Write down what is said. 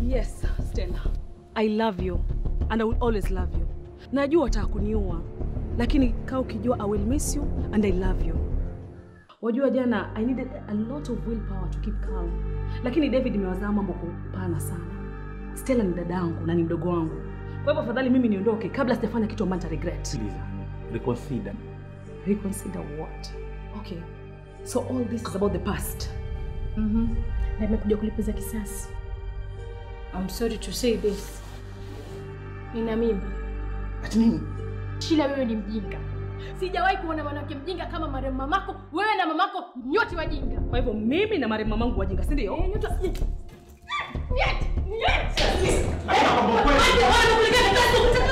Yes, Stella. I love you and I will always love you. Najua wataka kuniua, lakini kaa ukijua I will miss you and I love you. Wajua jana I needed a lot of willpower to keep calm. Lakini David imewazaa mambo kwa upana sana. Stella ni dadangu na ni mdogo wangu. Kwa hivyo afadhali mimi niondoke kabla sijafanya kitu ambacho nita regret. Sikiliza, reconsider. Reconsider what? Okay. So all this is about the past. Mhm. Na nimekuja kulipiza kisasi. I'm sorry to say this. Nina mimba. Ati nini? Shila, wewe ni mjinga. Sijawahi kuona mwanamke mjinga kama marehemu mamako. Wewe na mamako nyote wajinga. Kwa hivyo mimi na marehemu mamangu wajinga, si ndio? Eh, nyote wajinga. Nyet! Nyet! Lakini nakwambia ukweli. Wewe unakulegea